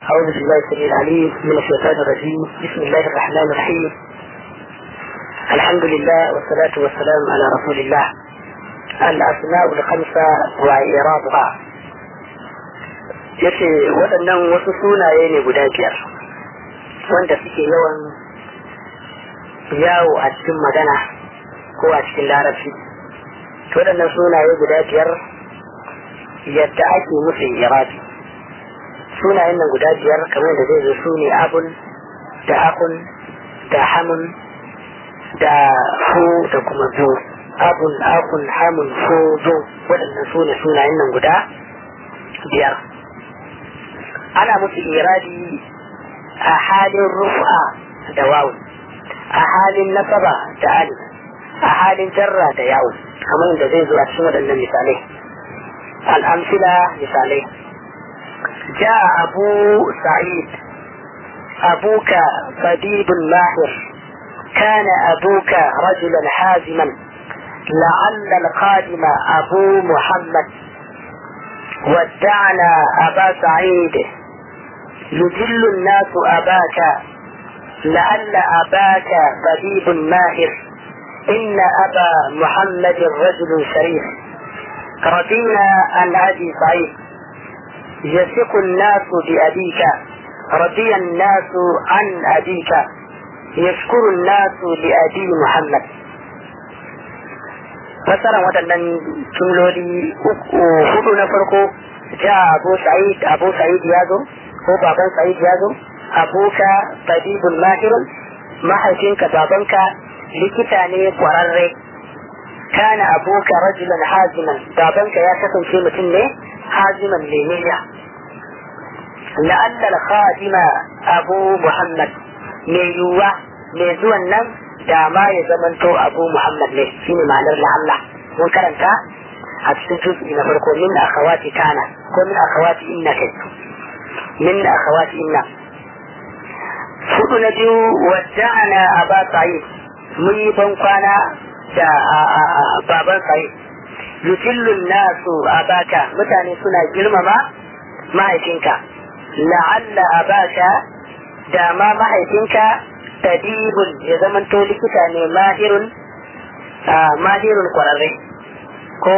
أعوذ بالله السميع العليم من الشيطان الرجيم بسم الله الرحمن الرحيم الحمد لله والصلاة والسلام على رسول الله الأسماء الخمسة وإعرابها yace waɗannan wasu sunaye ne guda biyar wanda suke yawan yawo a cikin magana ko a cikin larabci waɗannan sunaye guda biyar yadda ake musu irabi sunayen nan guda biyar kamar da zai zo su ne abun da akun da hamun da fu da kuma zo abun akun hamun fu zo waɗannan su ne sunayen nan guda biyar ana musu irabi a halin rufa da wawu a halin nasaba da alif a halin jarra da yawo kamar da zai zo a cikin waɗannan misalai al'amsila misalai جاء أبو سعيد أبوك طبيب ماهر كان أبوك رجلا حازما لعل القادم أبو محمد ودعنا أبا سعيد يجل الناس أباك لعل أباك طبيب ماهر إن أبا محمد رجل شريف رضينا عن أبي سعيد يثق الناس بأبيك رضي الناس عن أبيك يشكر الناس لأبي محمد fasaran waɗannan jumloli hudu na farko ja abu sa'id abu sa'id ya zo ko baban sa'id ya zo abuka tabibul mahirun mahaifinka babanka likita ne kwararre kana abuka rajulan haziman babanka ya kasance mutum ne haziman lemeniya la'alla al-khadima abu muhammad mai yiwuwa mai zuwan nan da ma ya zamanto abu muhammad ne shine ma'anar la'alla mun karanta a cikin juz'i na farko min akhawati kana ko min akhawati inna kai min akhawati inna fudu na biyu wada'ana aba sa'id mun yi ban kwana da baban sa'id yujillun nasu abaka mutane suna girmama mahaifinka la'alla abaka da ma mahaifinka tabibun ya zamanto likita ne mahirun mahirun kwararre ko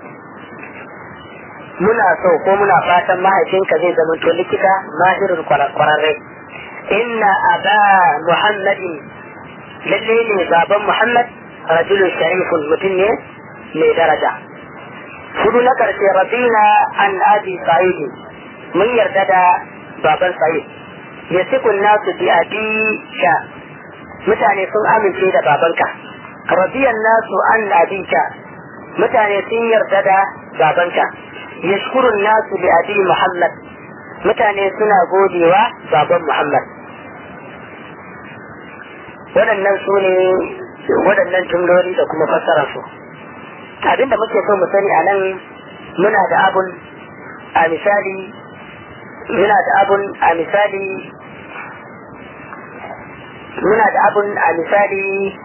muna so ko muna fatan mahaifinka zai zamanto likita mahirun kwararre inna aba muhammadin lalle ne baban muhammad rajulun sharifun mutum ne mai daraja hudu na karshe rabina an abi sa'idi mun yarda da baban sa'id ya sikun nasu bi abika mutane sun amince da babanka rabiyan nasu an abika mutane sun yarda da babanka yashkurun nasu bi abi muhammad mutane suna godewa baban muhammad waɗannan su ne waɗannan jumloli da kuma fassara su abinda muke so mu sani a nan muna da abun a misali muna da abun a misali muna da abun a misali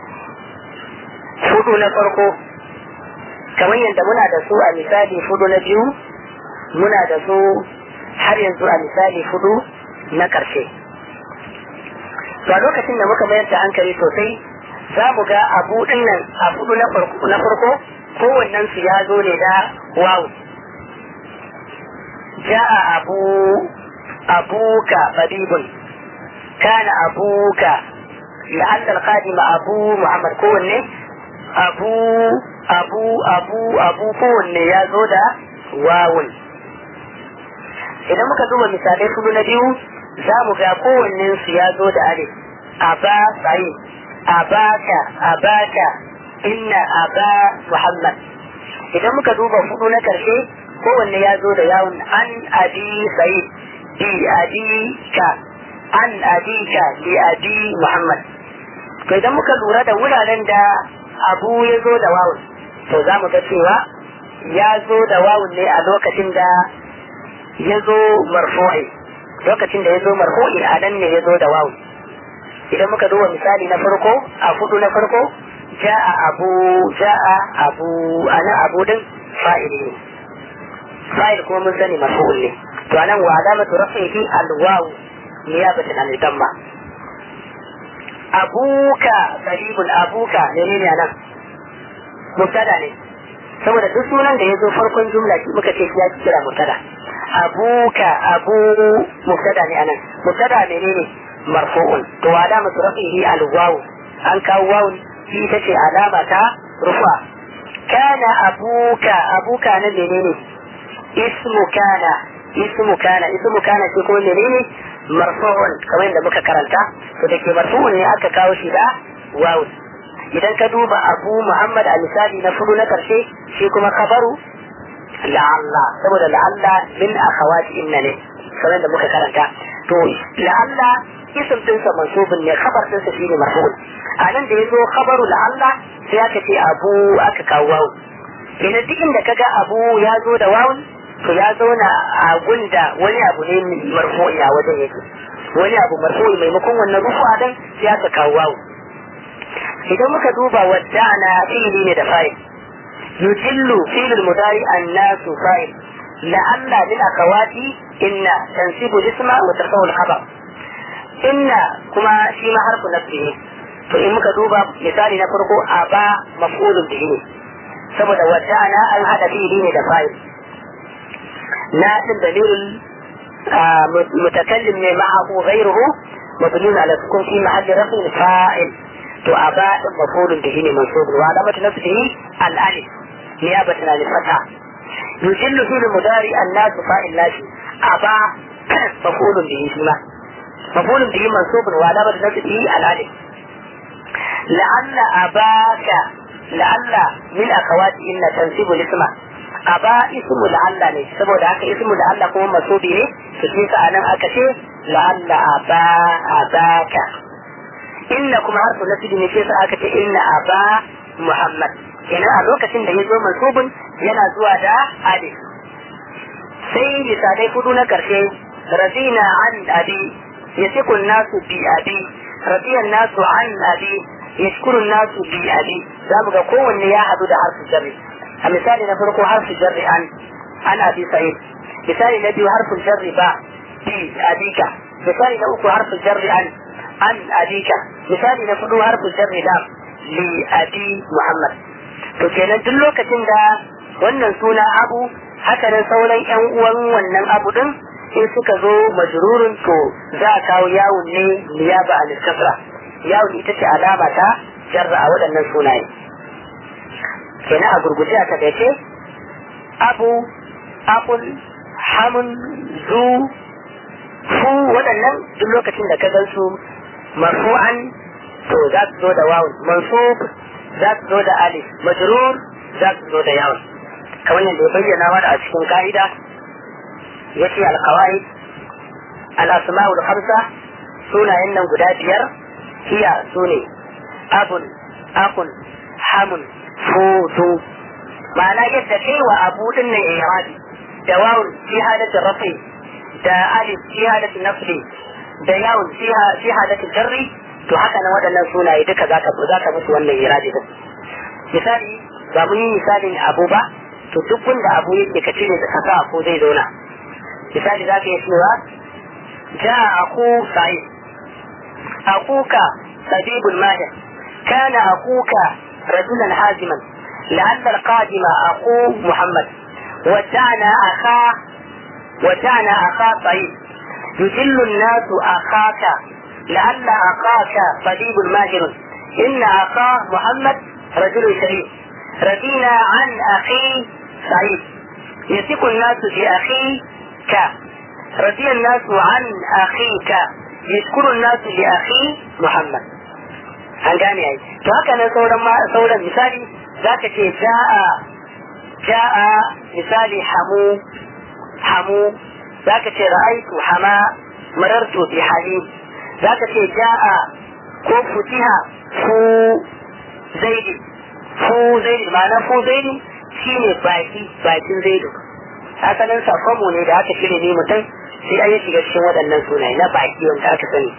fudu na farko kamar yadda muna da su a misali fudu na biyu muna da su har yanzu a misali fudu na ƙarshe to a lokacin da muka mayar da hankali sosai za mu ga abu dinnan a fudu na farko kowannen su ya zo ne da wawu ja'a abu abuka fadibun kana abuka la'alla al-qadim abu muhammad kowanne abu abu abu abu kowanne ya zo da wawun idan muka duba misalai kudu na biyu za mu ga kowannen su ya zo da alif aba sai abaka abaka inna aba muhammad idan muka duba hudu na karshe kowanne ya zo da yawon an abi sai bi abi ka an abi ka bi abi muhammad to idan muka lura da wuraren da abu ya zo da wawun to za mu ga cewa ya zo da wawun ne a lokacin da ya zo marfu'i lokacin da ya zo marfu'i a nan ne ya zo da wawun idan muka duba misali na farko a hudu na farko ja'a abu ja'a abu ana abu din fa'ili ne fa'il kuma mun sani marfu'un ne to anan wa alamatu rafihi alwawu niyabatan an damma abuka qaribun abuka menene anan mubtada ne saboda duk sunan da ya zo farkon jumla muka ce ya kira mubtada abuka abu mubtada ne anan mubtada menene marfu'un to alamatu rafihi alwawu an kawo wawun shi ita ce alama ta rufa kana abuka abuka na menene ismu kana ismu kana ismu kana ce kuma menene marfu'un kamar yadda muka karanta to da ke marfu'un ne aka kawo shi da wawun idan ka duba abu muhammad a misali na fudu na karshe shi kuma kabaru la'alla saboda la'alla min akhawati inna ne kamar yadda muka karanta to la'alla isim dinsa mansubun ne khabar dinsa shine marfu'un a nan da yazo khabaru la'alla sai aka ce abu aka kawo wawu kenan duk inda kaga abu ya zo da wawun to ya zauna a gunda wani abu ne marfu'i a wajen yake wani abu marfu'i maimakon wannan rufu a dan sai aka kawo wawu idan muka duba wadda'ana fi'ili ne da fa'il yujillu fi'il mudari annasu fa'il la'alla min akawati inna tansibu isma wa tarfa'u al-khabar inna kuma shi ma harfu nafsi ne to in muka duba misali na farko a ba maf'ulun bihi ne saboda wadana an hada fi'ili ne da fa'il na din dalilin mutakallim ne ma'ahu ghayruhu mabnun ala sukun fi mahalli rafin fa'il to a ba din maf'ulun bihi ne mansubun wa alamatu nafsihi al-alif niyabatan al-fatha yujillu fi'il mudari an-nas fa'il lashi a ba maf'ulun bihi shi ma مفعول به منصوب وعلامة نفسه الألف لعل أباك لعل من أخوات إن تنسب الاسم أبا اسم لعل ne saboda haka ismu la'alla kuma masubi ne to shi sa anan aka ce la'alla aba abaka inna kuma harfu nasibi ne shi sa aka ce inna aba muhammad kenan a lokacin da ya zo mansubun yana zuwa da alif sai misalai hudu na karshe razina an abi يثق الناس بأبي رضي الناس عن أبي يشكر الناس بأبي زامك كون يا حدود حرف الجر المثال نفرق حرف الجر عن عن أبي سعيد مثال نبي حرف الجر با بأبيك مثال نأكو حرف الجر عن عن أبيك مثال نفرق حرف الجر دام لأبي محمد to kenan duk lokacin da wannan suna abu haka nan sauran yan uwan wannan abu din in suka zo majrurun to za a kawo yawon ne niyaba a littafra yawon ita ce alama ta jarra a waɗannan sunaye kenan a gurguje a takaice abu akul hamun zu fu waɗannan duk lokacin da ka gan su marfu'an to za su zo da wawun mansub za su zo da alif majrur za su zo da yawon kamar yadda ya bayyana mana a cikin ka'ida yace alqawaid al-asma'ul khamsa sunayen nan guda biyar hiya sune abun akun hamun futu ma'ana yadda kai wa abu din ne irabi da wawun fi halatin rafi da alif fi halatin nafli da yawun fi halatin jarri to haka nan waɗannan sunaye duka zaka zaka musu wannan irabi din misali ba mun yi misalin abu ba to duk wanda abu yake ka cire da kasa ko zai zauna misali za ka yi cewa ja aku sa'i akuka sabibul mahir kana akuka rajulan haziman لعل القادم أخو محمد ودعنا أخا ودعنا أخا طيب يجل الناس أخاك لعل أخاك طبيب ماهر إن أخا محمد رجل شريف رضينا عن أخي سعيد يثق الناس بأخيك رضي الناس عن أخيك يشكر الناس لأخي محمد an gane ai to haka nan sauran ma sauran misali zaka ce ja'a ja'a misali hamu hamu zaka ce ra'aitu hama marartu bi halim zaka ce ja'a ko futiha fu zaidi fu zaidi ma'ana fu zaidi shine baki bakin zaidu asalin sakonmu ne da aka shirya ne mutum sai an yi shiga cikin waɗannan sunaye na baki wanda aka sani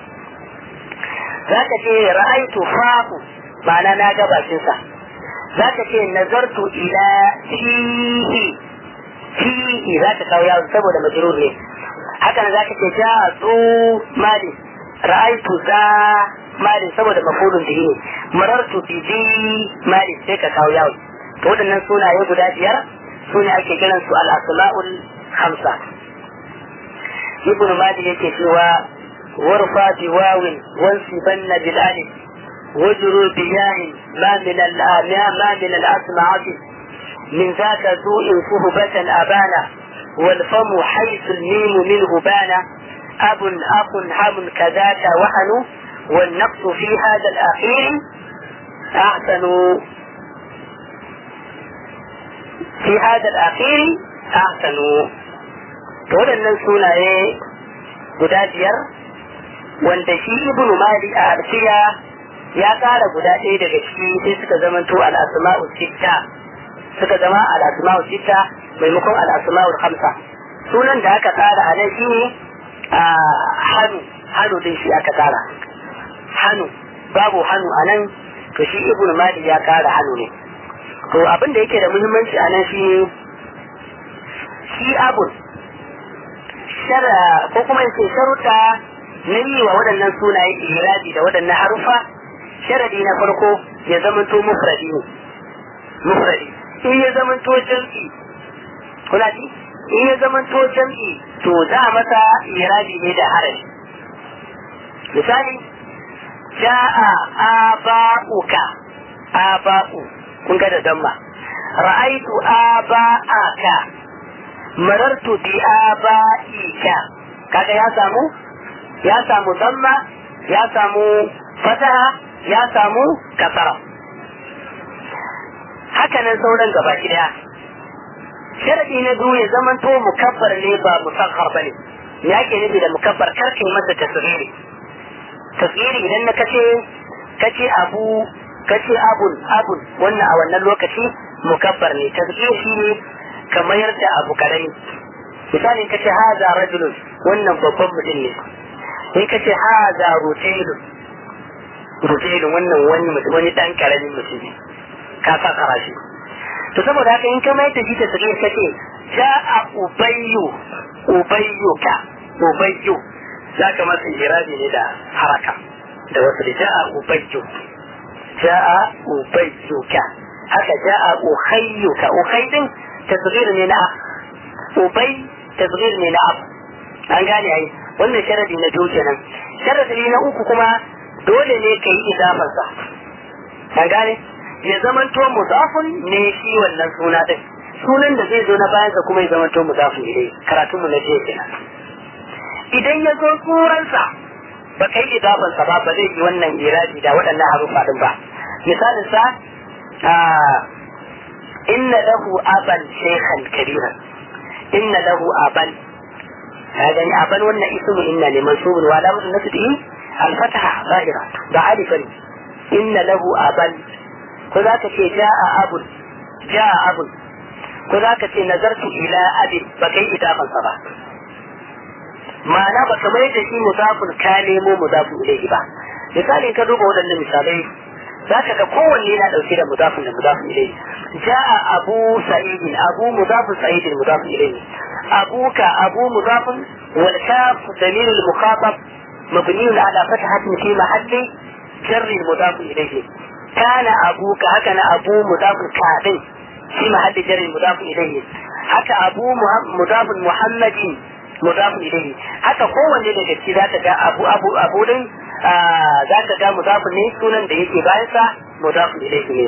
za ka ce ra'aitu fahu ma'ana na ga bakinsa za ka ce nazartu ila fihi fihi za ka kawo yawon saboda majrur ne haka nan zaka ce ja zu mali ra'aitu za mali saboda mafulun bihi ne marartu bi zi mali sai ka kawo yawo to waɗannan sunaye guda biyar su ne ake kiran su al-asma'ul khamsa ibn mali yake cewa warfa bi wawin wansibanna bil alif wajru bi yahin ma min al-amya ma min al-asma'ati من ذاك سوء صهبة أبانا والفم حيث الميم منه بانا أب أخ هم كذاك وحن والنقص في هذا الأخير أحسن في هذا الأخير أحسن waɗannan sunaye guda biyar wanda shi ibn mali a arsiya ya ƙara guda ɗaya daga ciki sai suka zamanto al-asma'u sitta suka zama al-asma'u sitta maimakon al-asma'u khamsa sunan da aka tsara a nan shine hannu hannu din shi aka tsara hannu babu hannu a nan to shi ibn mali ya kara hannu ne to abin da yake da muhimmanci a nan shi shi abun shara ko kuma yace sharuɗa na yi wa waɗannan sunaye irabi da waɗannan harufa sharadi na farko ya zamanto mufradi ne mufradi in ya zamanto jam'i kuna ji in ya zamanto jam'i to za a masa irabi ne da harafi misali ja'a aba'uka aba'u kun ga da damma ra'aitu aba'aka marartu bi aba'ika kaga ya samu ya samu damma ya samu fataha ya samu kasara haka nan sauran gaba daya sharadi na biyu ya zamanto mukabbar ne ba musakhar bane me ake nufi da mukabbar karkin masa tasghiri tasghiri idan na kace kace abu kace abun abun wannan a wannan lokaci mukabbar ne tasghiri shine ka mayar da abu karami misali kace haza rajulun wannan babban mutum ne sai kace haza rutailun rutailun wannan wani mutum wani dan karamin mutum ne ka sa karashi to saboda haka in ka mai da shi ta sirri kace ja'a ubayyu ubayyuka ubayyu zaka masa irabi ne da haraka da wasu da ja'a ubayyu ja'a ubayyuka haka ja'a ukhayyuka ukhaydin tasghir ne na ubay tasghir ne na ab an gane ai wannan sharadi na biyu kenan sharadi na uku kuma dole ne kai idafansa an gane ya zamanto mudafun ne shi wannan suna din sunan da zai zo na bayansa kuma ya zamanto mudafun ilai karatun mu na jiya kenan idan ya zo suransa ba kai idafansa ba ba zai yi wannan iradi da waɗannan harufa din ba misalin sa inna lahu aban shaykhan kabiran inna lahu aban هذا أبن وأن اسم إن لمنصوب وعلامة نسبه الفتحة ظاهرة بعرفا إن له أبا ko za ka ce ja'a abun ja'a abun ko za ka ce nazartu ila abin ba kai idafansa ba ma'ana ba ka mai da shi muzafin ka nemo muzafin ilaihi ba misali ka duba waɗannan misalai za ka ga kowanne yana ɗauke da muzafin da muzafin ilaihi ja'a abu sa'idin abu muzafin sa'idin muzafin ilaihi abuka abu muzafin wal kaf damir al mukhatab مبني على فتحة في محل جر مضاف إليه كان أبوك هكذا أبو مضاف كافٍ في محل جر مضاف إليه هكا أبو مضاف محمد مضاف إليه هكا قوة daga ciki zaka ga abu abu abu din zaka ga mudafin ne sunan da yake bayan sa mudafin ilayhi ne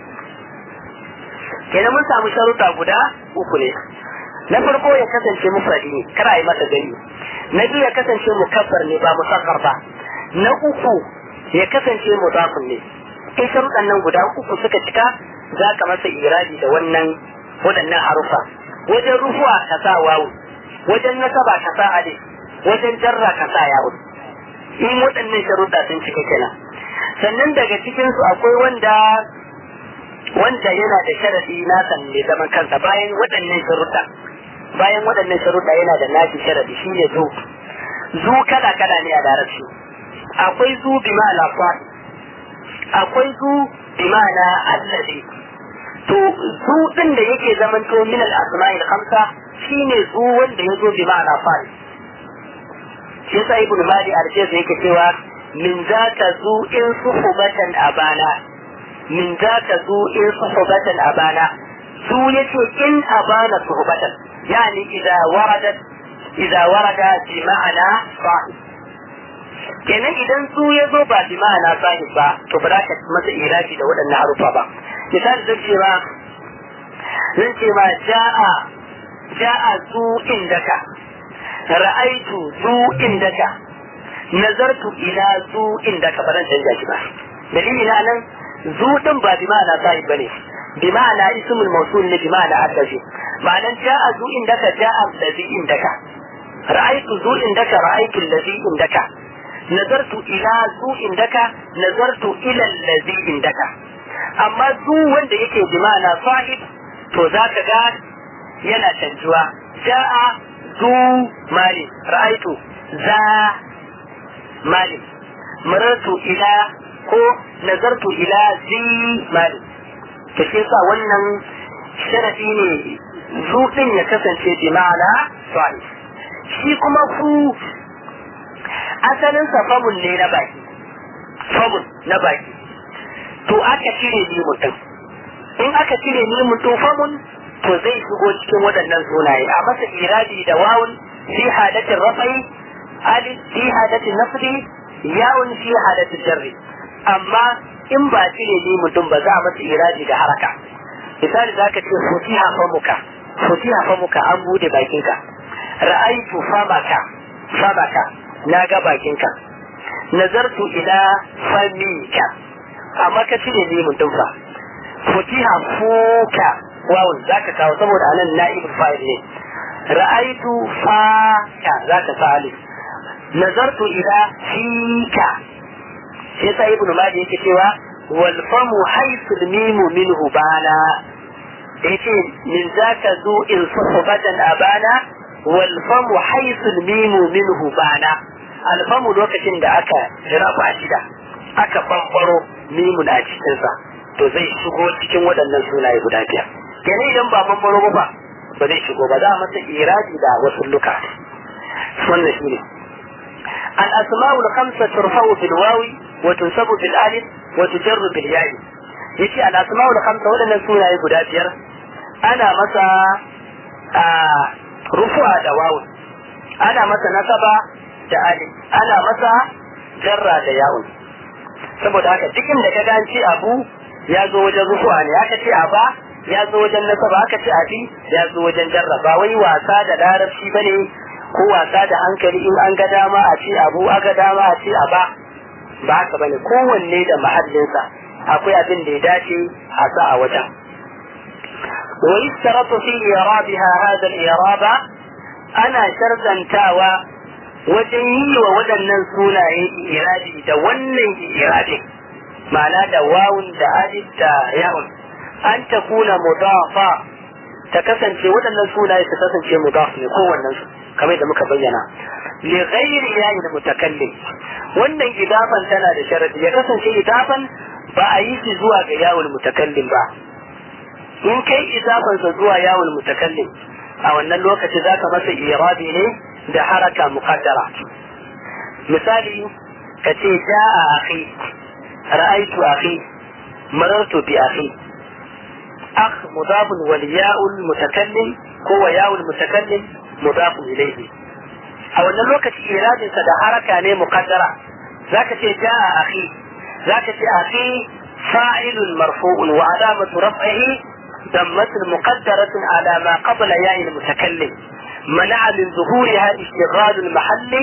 kenan mun samu sharuɗa guda uku ne na farko ya kasance mufradi ne kar a yi masa gani na biyu ya kasance mukaffar ne ba musakkar ba na uku ya kasance mudafin ne in sharuɗan nan guda uku suka cika za ka masa iradi da wannan waɗannan harufa wajen rufuwa ka sa wawu wajen nasaba ka sa alif wajen jarra ka sa yawu in waɗannan sharuɗa sun cika kenan sannan daga cikin su akwai wanda wanda yana da sharadi na san ne zaman kansa bayan waɗannan sharuɗa bayan waɗannan sharuɗa yana da nashi sharadi shine zu zu kala kala ne a larabci akwai zu bi ma'ana akwai zu bi ma'ana allazi to zu din da yake zamanto min al asma'i al khamsa shine zu wanda yazo bi ma'ana fa'il shi yasa ibnu mali al-jazz yake cewa min zaka zu in suhbatan abana min zaka zu in suhbatan abana su yace in abana suhbatan yani idza waradat idza warada bi ma'ana sahib kenan idan su ya zo ba bi ma'ana sahib ba to ba za ka masa irafi da waɗannan harufa ba misali zan ce ma zan ce ma ja'a ja'a zu indaka ra'aitu zu indaka nazartu ila zu indaka ba zan canja shi ba dalili na nan zu din ba bi ma'ana sahib bane bi ma'ana ismul mawsul ne bi ma'ana addafi ma'anan ja'a zu indaka ja'a allazi indaka ra'aitu zu indaka ra'aitu allazi indaka nazartu ila zu indaka nazartu ila allazi indaka amma zu wanda yake bi ma'ana sahib to zaka ga yana canjuwa ja'a zu mali ra'aitu za mali marartu ila ko nazartu ila zi mali to shi yasa wannan sharadi ne zu din ya kasance bi ma'ana sahih shi kuma ku asalin sa famun ne na baki famun na baki to aka cire ni mutum in aka cire ni mutum famun to zai shigo cikin waɗannan sunaye a masa iradi da wawun fi hadatin rafai alif fi hadatin nasbi yawun fi hadatin jarri amma in ba cire ni mutum ba za a masa iradi da haraka misali zaka ce futiha famuka futiha famuka an bude bakinka ra'aitu famaka famaka na ga bakinka nazartu ila famika amma ka cire ni mutum fa futiha fuka wawun zaka kawo saboda anan na'ibul fa'il ne ra'aitu faka zaka sa alif nazartu ila fika shi yasa ibnu madi yake cewa wal famu haythu mimu minhu bana yace min zaka zu in suhbatan abana wal famu haythu mimu minhu bana al famu lokacin da aka rafa shida aka bambaro mimun a cikin sa to zai shigo cikin waɗannan sunaye guda biyar kenan idan ba bambaro ba ba ba zai shigo ba za a masa iradi da wasu luka wannan shine الأسماء الخمسة ترفع بالواو وتنصب بالألف وتجر بالياء يجي الأسماء الخمسة ولا نسونا يقول بير أنا مسا آه رفع دواو أنا مسا نصب da ali ana masa jarra da yawon saboda haka cikin da ka ganci abu ya zo wajen rufuwa ne aka ce aba ya zo wajen nasaba aka ce abi ya zo wajen jarra ba wai wasa da larabci bane ko wasa da hankali in an ga dama a ce abu aka dama a ce a ba ba haka bane kowanne da mahallinsa akwai abin da ya dace a sa a wajen wa yustaratu fi irabiha hadha al-iraba ana sharzantawa wajen yi wa waɗannan sunaye irabi da wannan irabi ma'ana da wawun da alif da yawun an ta kuna mudafa ta kasance waɗannan sunaye su kasance mudaf ne kowannen su kamar da muka bayyana li ghairi yayin mutakallim wannan idafan tana da sharadi ya kasance idafan ba a yi shi zuwa ga yawul mutakallim ba in kai idafan sa zuwa yawul mutakallim a wannan lokaci zaka masa irabi ne da haraka muqaddara misali ka ce ja'a akhi ra'aytu akhi marartu bi akhi akh mudafun wal ya'ul mutakallim ko wa ya'ul mutakallim مضاف إليه أو أن الوقت إيراد سدى حركة مقدرة ذاك جاء أخي ذاك أخي فاعل مرفوع وعلامة رفعه ضمة مقدرة على ما قبل ياء المتكلم منع من ظهورها اشتغال المحل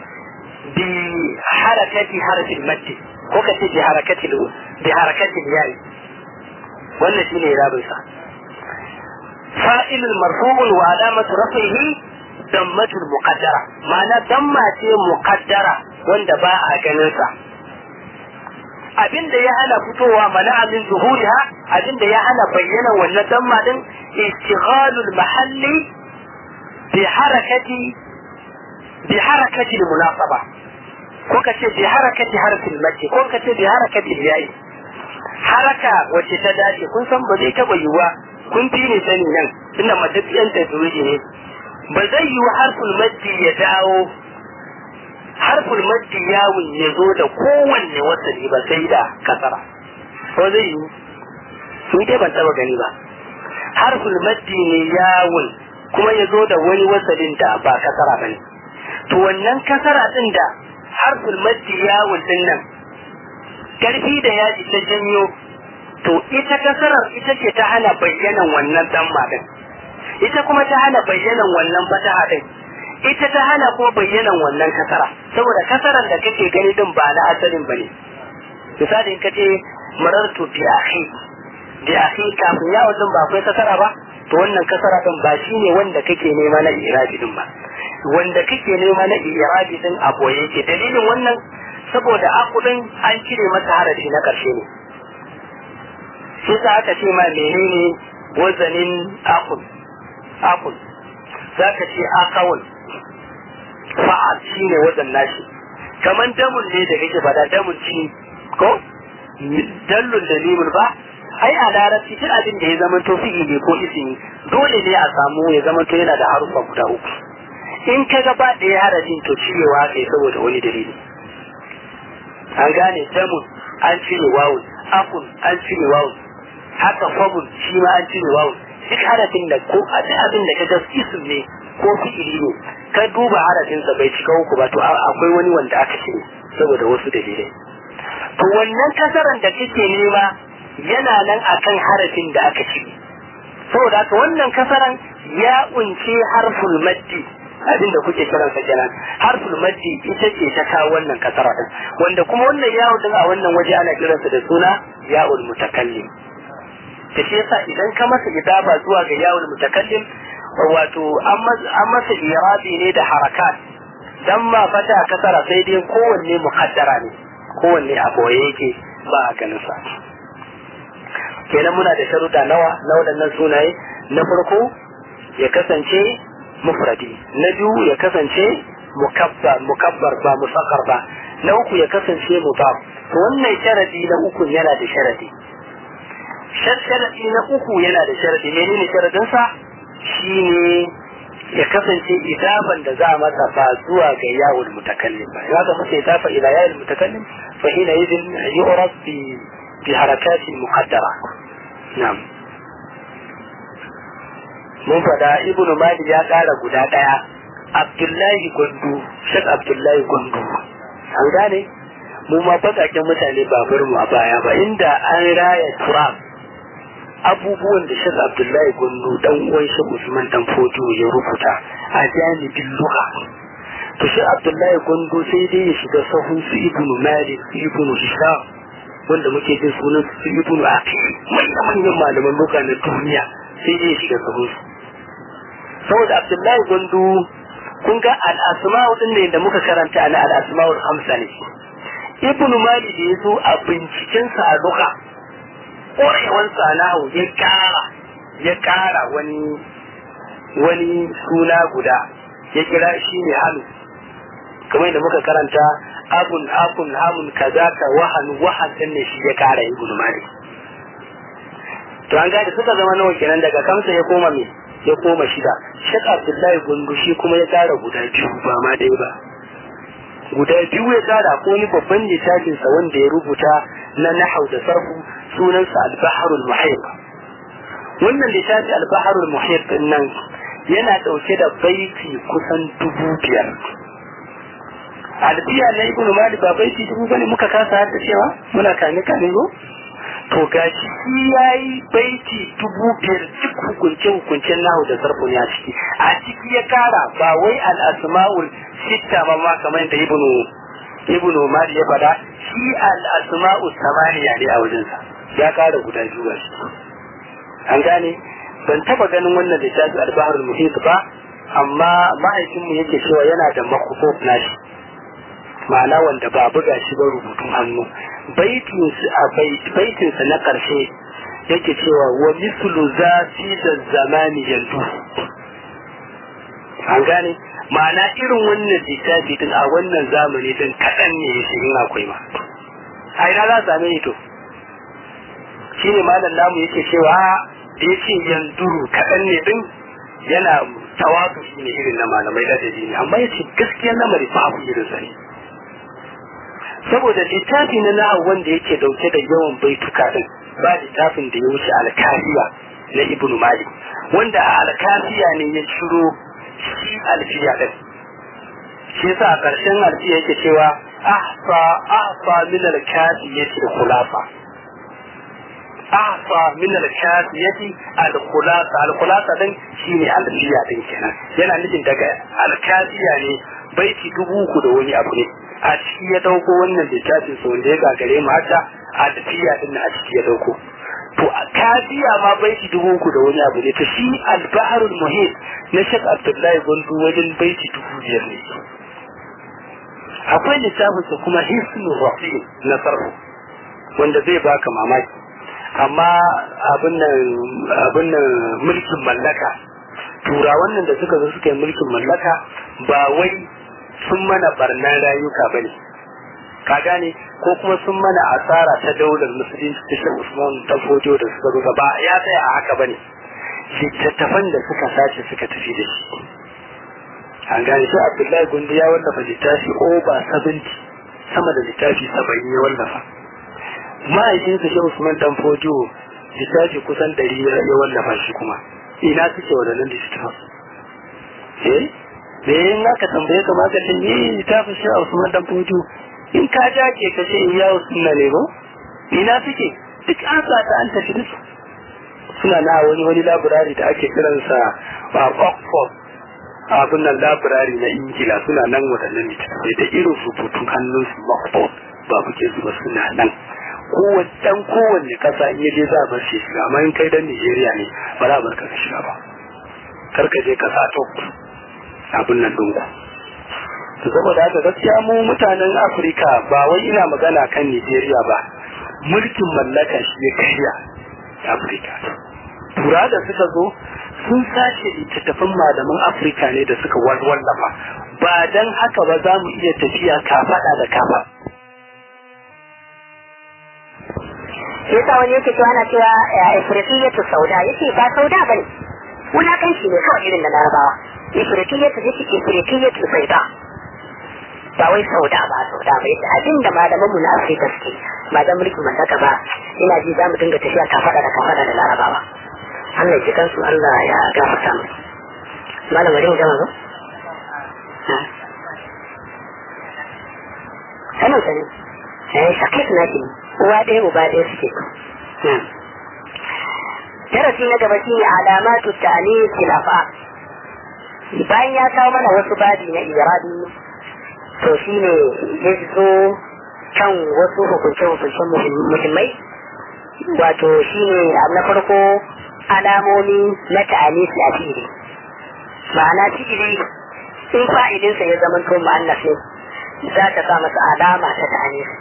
بحركة حرف المد وكتب بحركة بحركة الياء ولا شيء إيراد فاعل مرفوع وعلامة رفعه dammatul muqaddara ma'ana damma ce muqaddara wanda ba a ganin sa abin da ya hana fitowa mana min zuhuriha abin da ya hana bayyana wannan damma din istighalul mahalli bi harakati bi harakati munasaba ko ka ce bi harakati harfin mace ko ka ce bi harakati yayi haraka wacce ta dace kun san ba zai taba yiwuwa kun fi ne sani nan tunda matafiyan ta ne ba zai yi harfin maddi ya dawo harful maddi yawun ya zo da kowanne wasali ba sai da kasara ko zai yi sun dai ban taba gani ba harful maddi ne yawun kuma ya zo da wani wasalin da ba kasara ba ne to wannan kasara din da harful maddi yawun din nan karfi da yaji ta janyo to ita kasarar ita ce ta hana bayyanan wannan dan din ita kuma ta hana bayyanan wannan fataha din ita ta hana ko bayyanan wannan kasara saboda kasaran da kake gani din ba na asalin bane misali in kace marartu bi akhi bi akhi kafin ya wajen ba akwai kasara ba to wannan kasara din ba shine wanda kake nema na irabi din ba wanda kake nema na irabi din a boye yake dalilin wannan saboda akudin an cire masa harafi na karshe ne shi sa aka ce ma menene wazanin akul akul za ka ce akawun fa'al shi ne wazan nashi kamar damun ne da kake fada damun ci ko dallun da limun ba ai a larabci duk abin da ya zama to fi'ili ko ismi dole ne a samu ya zama to yana da harufa guda uku in ka ga ba da ya harafin to cirewa kai saboda wani dalili an gane damun an cire wawun akun an cire wawun haka fabun shi ma an cire wawun duk harafin da ko a duk abin da ka ga ism ne ko fi'ili ne ka duba harafinsa bai cika uku ba to akwai wani wanda aka cire saboda wasu dalilai to wannan kasaran da kake nema yana nan akan harafin da aka cire saboda haka wannan kasaran ya unce harful maddi abin da kuke kiran sa kenan harful maddi ita ce ta kawo wannan kasara din wanda kuma wannan yawon din a wannan waje ana kiransa da suna ya'ul mutakallim da shi yasa idan ka masa idaba zuwa ga yawul mutakallim wato an masa irabi ne da harakat dan ma fata kasara sai dai kowanne muhaddara ne kowanne a boye yake ba a ganin sa kenan muna da sharuɗa nawa na waɗannan sunaye na farko ya kasance mufradi na biyu ya kasance mukabbar mukabbar ba musakkar ba na uku ya kasance mudaf to wannan sharadi na uku yana da sharadi sharadi na uku yana da sharadi menene sharadin sa shine ya kasance idaban da za a masa ba zuwa ga yawon mutakallim ba ya masa idafa ila yawon mutakallim fa hina idin yu'rab bi bi harakati muqaddara na'am mun fada ibnu malik ya kara guda daya abdullahi gundu shek abdullahi gundu an gane mu ma bakaken mutane babar mu a baya ba inda an raya turab abubuwan da shek abdullahi gundu dan uwan shek usman dan fojo ya rubuta a janibin luka to shi abdullahi gundu sai dai ya shiga sahun su ibnu malik su ibnu hisham wanda muke jin sunan su ibnu aqil manyan manyan malaman luka na duniya sai dai ya shiga sahun su saboda abdullahi gundu kun ga al-asma'u din ne da muka karanta ana al-asma'u hamsa ne ibnu malik da ya zo a bincikensa a luka ƙwarewar sanahu ya ƙara ya ƙara wani wani suna guda ya kira shi ne hannu kamar da muka karanta abun abun hamun kaza ka wahan wahan din ne shi ya ƙara ibn malik to an gada suka zama nawa kenan daga kamsa ya koma me ya koma shida shek abdullahi gundu shi kuma ya ƙara guda biyu ba ma dai ba guda biyu ya ƙara ko wani babban littafinsa wanda ya rubuta na nahau da sarfu sunansa al-baharul muhit wannan littafi al-baharul muhit din nan yana dauke da baiti kusan dubu biyar albiya na ibnu malik ba baiti dubu bane muka kasa har da cewa muna kane kane go to gashi shi yayi baiti dubu biyar duk hukunce hukuncen nahu da sarfu ne a ciki a ciki ya kara ba wai al-asma'ul sitta ba ma kamar da ibnu ibnu malik ya fada shi al-asma'u samaniya ne a wajensa ya kara guda biyu shi an gane ban taba ganin wannan littafi al-bahr al-muhit ba amma mahaifinmu yake cewa yana da makufuf nashi ma'ana wanda ba buga shi ba rubutun hannu baitinsa na ƙarshe yake cewa wa mislu za fi da zamani yanzu an gane ma'ana irin wannan littafi din a wannan zamani din kaɗan ne ya shi in akwai ma a ina za same ni to shi ne malam namu yake cewa da ya ce yanzuru kaɗan ne din yana tawatu shi ne irin na malamai da ne amma ya ce gaskiyar lamari ba abu irin sa ne saboda littafi na nahawu wanda yake dauke da yawan baituka din ba littafin da ya wuce alkafiya na ibn malik wanda a alkafiya ne ya ciro shi alfiya din shi yasa a ƙarshen alfiya yake cewa ahfa ahfa min alkafiyati khulafa ahfa min alkafiyati alkhulasa alkhulasa din shine alfiya din kenan yana nufin daga alkafiya ne baiti dubu uku da wani abu ne a ciki ya dauko wannan littafin sa wanda ya gagare mu haka alfiya din a ciki ya dauko to a kafiya ma baiti dubu uku da wani abu ne to shi albaharul muhit na shek abdullahi gundu wajen baiti dubu biyar ne akwai littafin sa kuma hisnu rafi na sarfu wanda zai baka mamaki amma abin nan mulkin mallaka turawan nan da suka zo suka yi mulkin mallaka ba wai sun mana barnan rayuka ba ne ka gane ko kuma sun mana asara ta daular musulunci ta shi usman ta fojo da suka zo ba ya tsaya a haka ba ne littattafan da suka sace suka tafi da shi an gane shi abdullahi gundu ya wallafa littafi over 70 sama da littafi saba'in ya wallafa ma'aikinsa shi usman dan fojo littafi kusan ɗari ya wallafa shi kuma ina suke waɗannan littattafan eh da yin aka tambaye ka maka ce ni littafin shi usman dan fojo in ka jake ka ce ya sunna ne ba ina suke duk an sa ta an tafi da su suna na wani wani laburari da ake kiransa a Oxford abin nan laburari na Ingila suna nan waɗannan littattafai da irin rubutun hannunsu Oxford ba kuke zuba suna nan kowace dan kowanne kasa in yaje za a bar shi shiga amma in kai dan Nigeria ne ba za a bar ka shiga ba kar ka je ka sa to abin nan dunku to saboda haka gaskiya mu mutanen Afirka ba wai ina magana kan Nigeria ba mulkin mallaka shi ya karya Afirka tura da suka zo sun sace littattafan malaman Afirka ne da suka wallafa ba dan haka ba za mu iya tafiya kafada da kafa sai sa wani yake cewa ana cewa ifritiyatu sauda yake ba sauda bane wulakanci ne kawai irin da larabawa ifritiyatu yake ifritiyatu sauda ba wai sauda ba sauda ba yake abin da malaman mu na Afirka suke ba dan mulkin mallaka ba ina ji za mu dinga tafiya kafada da kafada da larabawa Allah ya kansu Allah ya gafarta mu malam bari mu gama ba sanin sani eh shakit na ki uwa ɗaya uba ɗaya suke darasi na gaba shi ne alamatu ta'anis khilafa bayan ya kawo mana wasu babi na iradi to shi ne ya zo kan wasu hukunce-hukuncen muhimmai wato shi ne na farko alamomi na ta'anisi a fili ma'ana fi'ili in fa'idinsa ya zama to mu'annas ne za ta sa masa alama ta ta'anisi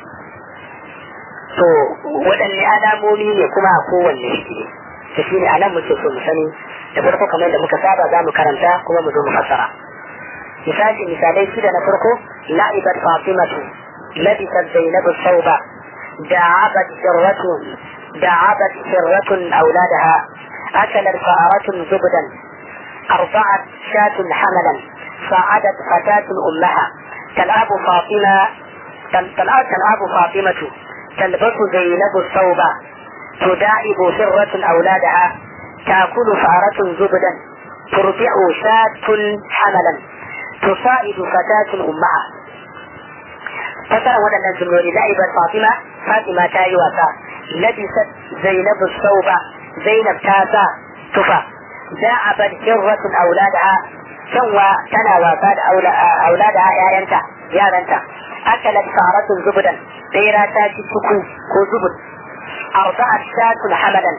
to waɗanne alamomi ne kuma a kowanne fi'ili to shi ne a nan muke so mu sani da farko kamar da muka saba za mu karanta kuma mu zo mu fassara misali misalai shida na farko la'ibat fatimatu labisat zainabu sauba da'abat sirratun دعبت سرة أولادها أكلت فأرة زبدا أرضعت شاة حملا صعدت فتاة أمها تلعب فاطمة تلعب, تلعب فاطمة تلبس زينب الثوب تداعب سرة أولادها تأكل فأرة زبدا ترضع شاة حملا تصائد فتاة أمها فسر ودنا الجمهور لعبت فاطمة فاطمة تاي وفاء لبست زينب الثوب زينب تاسا تفا داعبت هرة أولادها سوى تنا وفاد أولادها يا ينتا يا ينتا أكلت فارة زبدا بيرا تاكي سكو كو زبد أرضعت شاة حملا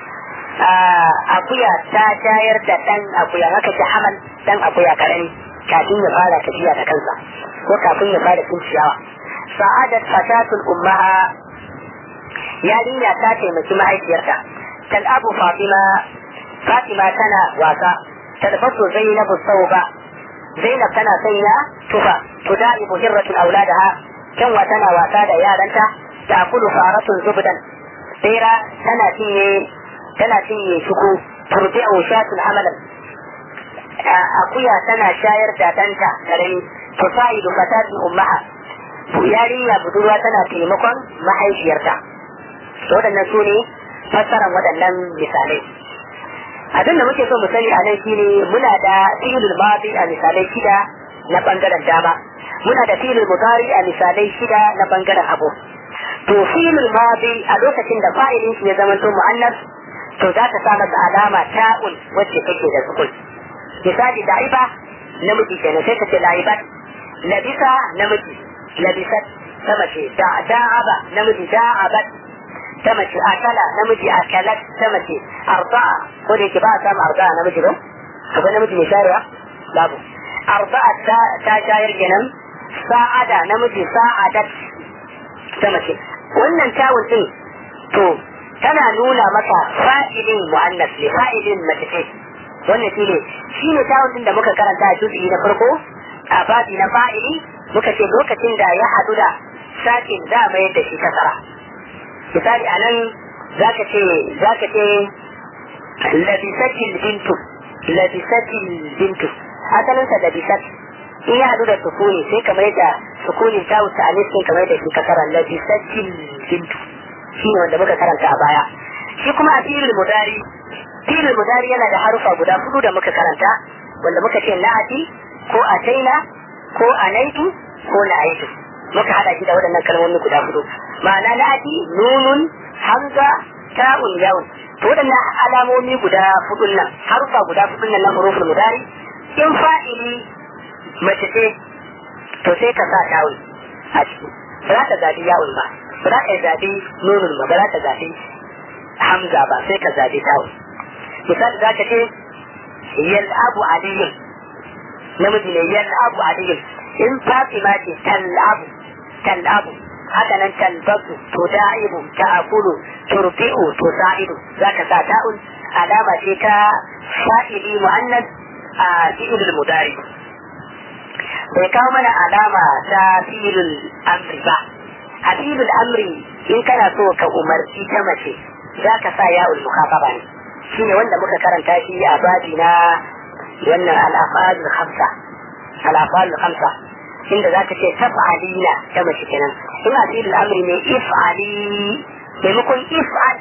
akuya ta shayar da ɗan akuya haka ta hamal ɗan akuya karami kafin ya fara tafiya da kansa ko kafin ya fara cin ciyawa sa'adat fatatul ummaha yarinya ta taimaki mahaifiyarta tal'abu fatima fatima tana wasa talbasu zainabu sauba zainab tana sanya tufa tuda'ibu hirratun auladaha kyanwa tana wasa da yaranta ta kulu faratun zubdan bera tana cinye tana cinye shuku turbi'u shatun hamalan akuya tana shayar da danta karami tusa'idu fatatun ummaha yarinya budurwa tana taimakon mahaifiyarta waɗannan su ne fassaran waɗannan misalai abin da muke so mu sani a nan shine muna da fi'ilul madi a misalai shida na bangaren dama muna da fi'ilul mudari a misalai shida na bangaren hagu to fi'ilul madi a lokacin da fa'ilin shi ya zama to mu'annas to za ta sa masa alama ta'un wacce take da sukun misali da'iba namiji kenan sai ka ce da'ibat labisa namiji labisat ta mace da'aba namiji da'abat ta mace akala namiji akalat ta mace arba'a ko da yake ba a samu arba'a namiji ba akwai namiji mai sharewa babu arba'a ta ta shayar kenan sa'ada namiji sa'adat ta mace wannan tawun din to tana nuna maka fa'ilin mu'annas ne fa'ilin mace ce wannan shine shine tawun din da muka karanta a juz'i na farko a babi na fa'ili muka ce lokacin da ya hadu da sakin za a mayar da shi kasara misali a nan za ka ce za ka ce labisatil bintu labisatil bintu asalinsa labisat in ya hadu da sukuni sai kamar da sukunin ta wuce a niskin kamar da shi kasara labisatil bintu shi ne wanda muka karanta a baya shi kuma a filin mudari filin mudari yana da harufa guda hudu da muka karanta wanda muka ce na'ati ko a taina ko a naitu ko na aitu muka hada shi da waɗannan kalmomi guda hudu ma'ana na'ati nunun hamza ta'un yawun to waɗannan alamomi guda hudun nan harufa guda hudun nan na hurufin mudari in fa'ili mace ce to sai ka sa ta'un a ciki ba za ka zabi yawun ba ba za ka zabi nunun ba ba za ka zabi hamza ba sai ka zabi ta'un misali za ka ce yal'abu aliyun namiji ne yal'abu aliyun in fatima ce tal'abu tal'abu haka nan talbasu to da'ibu ta'akulu turbi'u to sa'idu zaka sa ta'un alama ce ta fa'ili mu'annas a fi'ilul mudari bai kawo mana alama ta fi'ilul amri ba a fi'ilul amri in kana so ka umarci ta mace zaka sa ya'ul mukafaba ne shine wanda muka karanta shi a babi na wannan al-afalul khamsa al-afalul khamsa inda za ka ce taf'alina ta mace kenan in a cikin al'amari ne if'ali maimakon if'al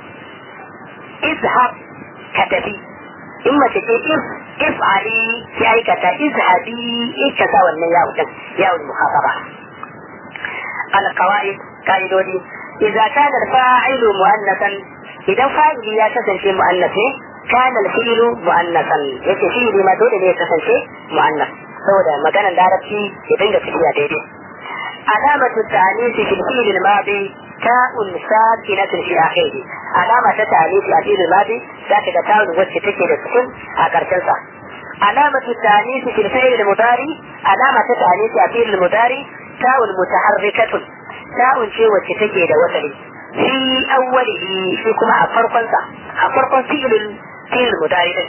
izhab ka tafi in mace ce if if'ali ki aikata izhabi in ka sa wannan yawo din yawon muhasaba al-qawaid kaidodi idza kana al-fa'ilu mu'annasan idan fa'ili ya kasance mu'annas ne kana al-fi'lu mu'annasan yace fi'ili ma dole ne ya kasance mu'annas saboda maganar larabci ya dinga tafiya daidai alamatu ta'anisi fil fi'l al-madi ta'un sakinatun fi akhirih alama ta ta'anisi a fi'l al-madi zaka ga ta'un wacce take da sukun a karshen sa alamatu ta'anisi fil fi'l al-mudari alama ta ta'anisi a fi'l al-mudari ta'un mutaharrikatun ta'un ce wacce take da wasali fi awwalihi shi kuma a farkon sa a farkon fi'l fi'l al-mudari din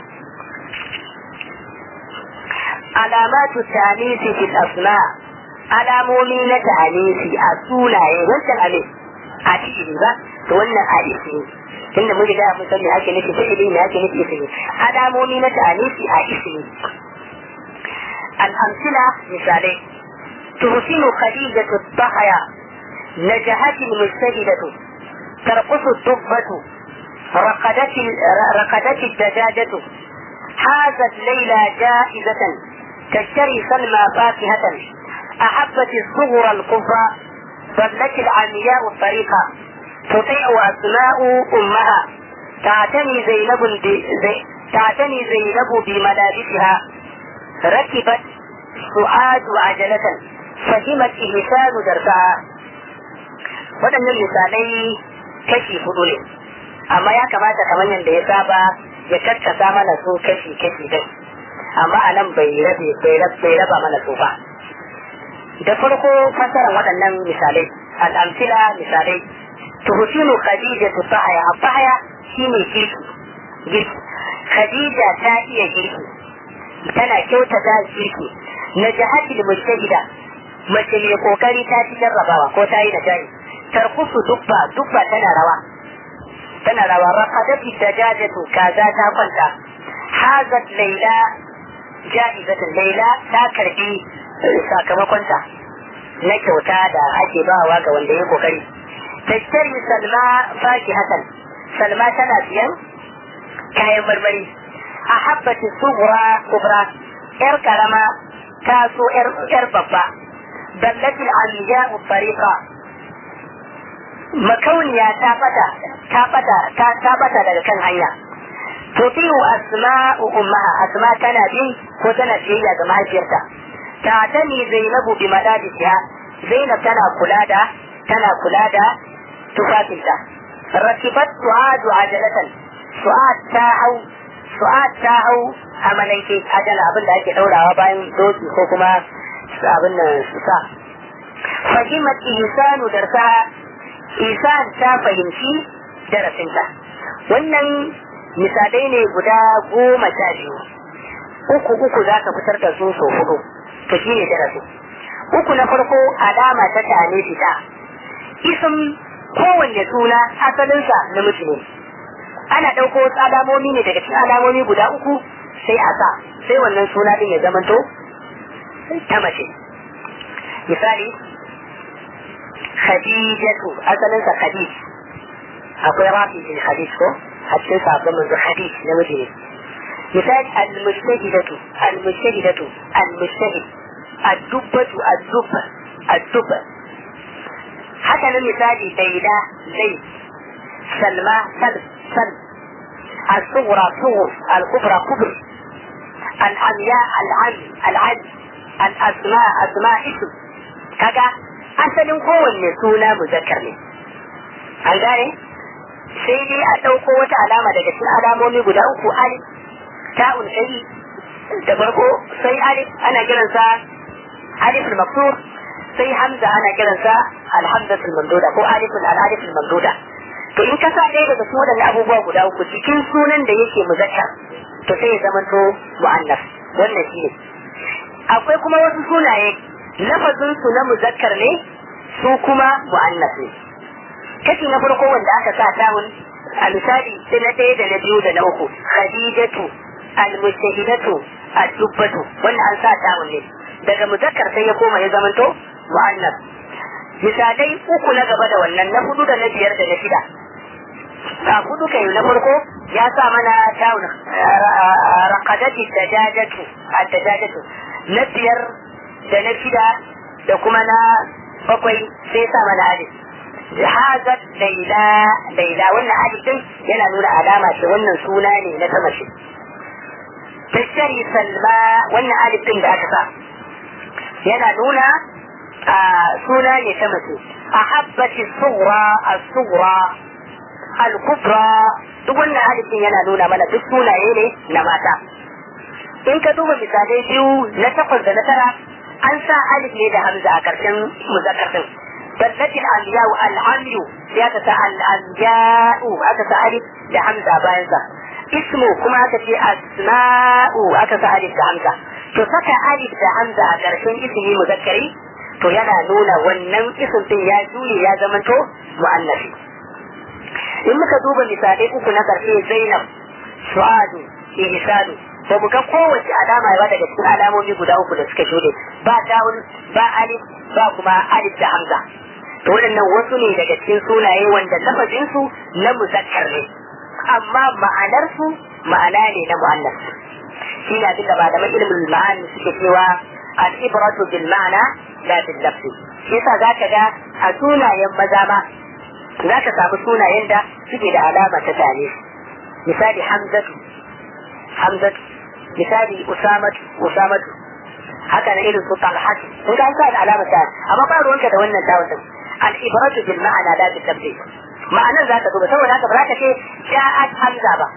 alamatu tanisi fil asma alamomi na tanisi a sunaye wancan ale a fi'ili ba to wannan a ismi tunda mun riga mun san me ake nufi fi'ili me ake nufi ismi alamomi na tanisi a ismi al-amsila misalai tuhsinu khadijatu dhahaya نجحت المجتهدة ترقص الدبة رقدت رقدت الدجاجة حازت ليلى جائزة تشتري سلمى فاكهة أحبت الصغر الكفر ظلت العمياء الطريق تطيع أسماء أمها تعتني زينب زي تعتني زينب بملابسها ركبت سعاد عجلة فهمت إهسان درسها waɗannan misalai kashi hudu ne amma ya kamata kamar yadda ya saba ya kakkasa mana su kashi kashi din amma a nan bai rabe bai raba mana su ba da farko fasaran waɗannan misalai al'amsila misalai tuhsinu khadija tu sahaya abahaya shine girki girki khadija ta iya girki tana kyautata girki na jahatil mujtahida mace mai kokari ta ci jarrabawa ko ta yi da jari tarkusu dubba dubba tana rawa tana rawa raqadati dajajatu kaza ta kwanta hazat laila ja'izatan laila ta karbi sakamakonta na kyauta da ake bawa ga wanda ya kokari tashtari salma faki hasan salma tana siyan kayan marmari a habbati subra kubra yar karama ta so yar babba dallatil amiya tariqa makauniya ta bata ta bata ta ta bata daga kan hanya tutiyu asma'u ummaha asma tana bin ko tana biyayya ga mahaifiyarta ta tani zainabu bi madadisiha zainab tana kula da tana kula da tufafinta rakibat su'adu ajalatan su'ad ta hau su'ad ta hau a malanke ajala abin da ake daurawa bayan doki ko kuma abin nan su sa fahimat ihsanu darsaha isan ta fahimci darasinta wannan misalai ne guda goma sha biyu uku uku za ka fitar da su sau hudu to shi ne darasi uku na farko alama ta tane fita isim kowanne suna asalinsa namiji ne ana ɗauko wasu alamomi ne daga cikin alamomi guda uku sai a sa sai wannan suna ɗin ya zamanto ta mace misali khadijatu asalinsa khadij akwai rafi bin khadij ko a cikin sabon manzo khadij namiji ne misali al-mujtahidatu al-mujtahidatu al-mujtahid ad-dubbatu ad-dubba ad-dubba haka nan misali laila zai salma sal sal الصغرى صغر الكبرى كبر العمياء العم العم الأسماء أسماء اسم كذا asalin kowanne suna muzakkar ne an gane sai dai a ɗauko wata alama daga cikin alamomi guda uku alif ta'un sai da farko sai alif ana kiransa alif al-maksur sai hamza ana kiransa al-hamzatul mamduda ko alifun al-aliful mamduda to in ka sa ɗaya daga cikin waɗannan abubuwa guda uku cikin sunan da yake muzakkar to sai ya zama to mu'annas wannan shi ne akwai kuma wasu sunaye lafazin su na muzakkar ne su kuma mu'annas ne kashi na farko wanda aka sa tawun a misali sai na ɗaya da na biyu da na uku khadijatu almustahidatu ad-dubbatu wannan an sa tawun ne daga muzakkar sai ya koma ya zamanto mu'annas misalai uku na gaba da wannan na hudu da na biyar da na shida a hudu kai na farko ya sa mana tawun raqadati dajajatu ad-dajajatu na biyar da na shida da kuma na bakwai sai sa mana alif hazat laila laila wannan alif din yana nuna alama ce wannan suna ne na ta mace tashari salma wannan alif din da aka sa yana nuna suna ne ta mace ahabbati sughra as-sughra al-kubra duk wannan alif din yana nuna mana duk sunaye ne na mata in ka duba misalai biyu na takwas da na tara an sa alif ne da hamza a karshen muzakkar din dallatin aliyau al'amiyu sai aka sa al'amja'u aka sa alif da hamza bayan sa ismu kuma aka ce asma'u aka sa alif da hamza to saka alif da hamza a karshen ismi muzakkari to yana nuna wannan isim din ya juye ya zamanto mu'annafi in muka duba misalai uku na karshe zainab su'adu ihsanu ba mu ga kowace alama ba daga cikin alamomi guda uku da suka shuɗe ba dawun ba alif ba kuma alif da hamza to waɗannan wasu ne daga cikin sunaye wanda lafazin su na muzakkar ne amma ma'anar su ma'ana ne na mu'annas shi ne abin da malaman ilimin ma'ani suke cewa al-ibratu bil ma'ana la bil lafzi shi yasa zaka ga a sunayen maza ma zaka samu sunayen da suke da alama ta tare misali hamzatu hamzatu misali usamatu usamatu haka na irin su talhatu kun ga an sa da alamar ta amma ba ruwanka da wannan tawon din al ibratu bil ma'ana la bil tabdil ma'anan za ka duba saboda haka ba za ka ce ja'at hamza ba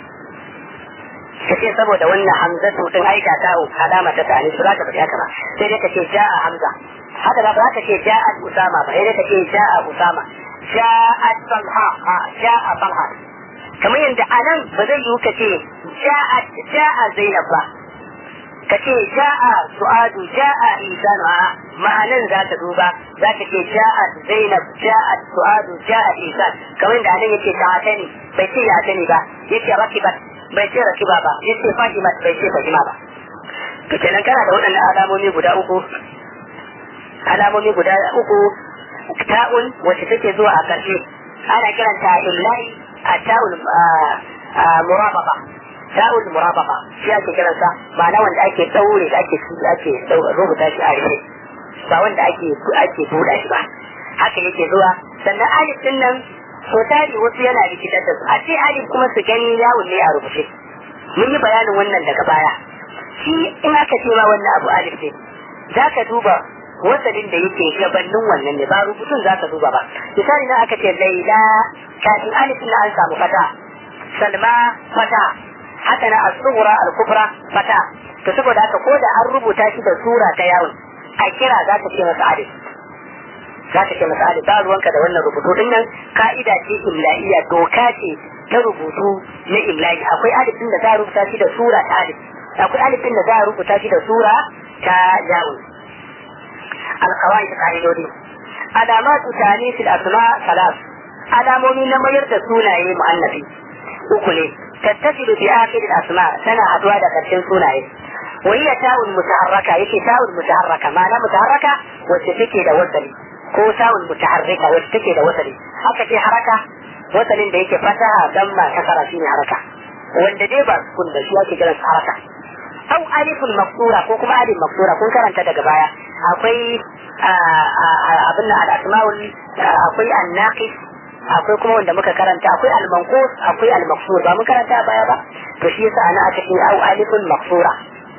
kace saboda wannan hamzatu din aika ta alama ta tani ba za ka faɗi haka ba sai dai ka ce ja'a hamza haka ba za ka ce ja'at usama ba sai dai ka ce ja'a usama ja'at talha ja'a talha kamar yadda a nan ba zai yiwu ka ce ja'a zainab ba ka ce ja'a su'adu ja'a isanu a ma'anan za ka duba za ka ce ja'a zainab ja'a su'adu ja'a isan kamar yadda anan yake ta ne bai ce ya ne ba yake rakibat bai ce rakiba ba yace fahimat bai ce fahima ba to kenan kana da waɗannan alamomi guda uku alamomi guda uku ta'un wacce take zuwa a ƙarshe ana kiranta illahi a ta'un murababa ta'un murababa shi ake kiransa ma'ana wanda ake daure da ake ake rubuta shi a rufe ba wanda ake ake buɗa shi ba haka yake zuwa sannan alif din nan so tari wasu yana rikitar da su a ce alif kuma su gani yawon ne a rubuce mun yi bayanin wannan daga baya shi in aka ce ma wannan abu alif ne za ka duba wasalin da yake gabanin wannan ne ba rubutun za ka duba ba misali na aka ce laila kafin alif na an samu fata salma fata haka na as-sughra al-kubra fata to saboda haka ko da an rubuta shi da sura ta yawon a kira za ka ce masa alif za ka ce masa alif ba ruwanka da wannan rubutu din nan ka'ida ce imla'iyya doka ce ta rubutu na imla'i akwai alif din da za a rubuta shi da sura ta alif akwai alif din da za a rubuta shi da sura ta yawon alkawai ka'idodi alamatu tani fil asma salas alamomi na mayar da sunaye mu'annafi uku ne tattasilu bi akhir al asma tana haduwa da karshen sunaye wa hiya ta'un mutaharraka yake ta'un mutaharraka ma'ana mutaharraka wacce take da wasali ko ta'un mutaharrika wacce take da wasali haka ce haraka wasalin da yake fataha damma kasara shine haraka wanda dai ba kun da shi ake kiransa haraka au alifun maksura ko kuma alif maksura kun karanta daga baya akwai abin al-asma'ul akwai an-naqis akwai kuma wanda muka karanta akwai al-manqus akwai al-maksur ba mun karanta a baya ba to shi yasa ana aka ce au alifun maksura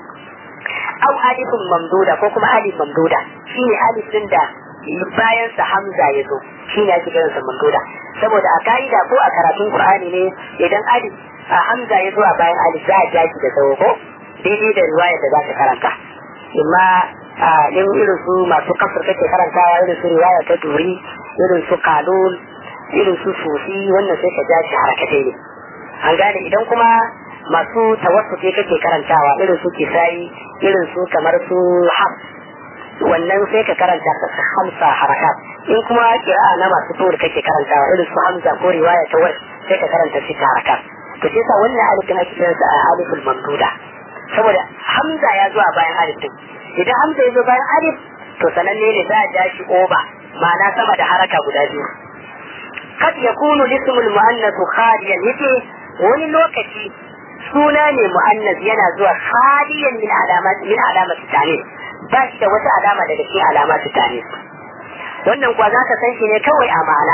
au alifun mamduda ko kuma alif mamduda shine alif din da bayan sa hamza ya zo shine ake kiransa mamduda saboda a ka'ida ko a karatun qur'ani ne idan alif hamza ya zo a bayan alif za a jaki da tsawo ko daidai da riwaya da za ka karanta imma in irin su masu kasar kake karantawa irin su riwaya ta duri irin su kalul irin su sufi wannan sai ka ja shi harakatai ne an gane idan kuma masu tawassuke kake karantawa irin su kisai irin su kamar su haf wannan sai ka karanta ka hamsa harakat in kuma kira'a na masu tur kake karantawa irin su hamza ko riwaya ta wasu sai ka karanta sita harakat to sai sa wannan alifin ake kiransa a alifin mamduda saboda hamza ya zo a bayan alif din idan hamza ya zo bayan alif to sananne ne za a ja shi oba ma'ana sama da haraka guda biyu kad yakunu lismul muannath khaliyan yace wani lokaci suna ne muannas yana zuwa khaliyan min alamat min alamat tani ba shi da wata alama daga cikin alamat tani wannan kuwa za ka san shi ne kawai a ma'ana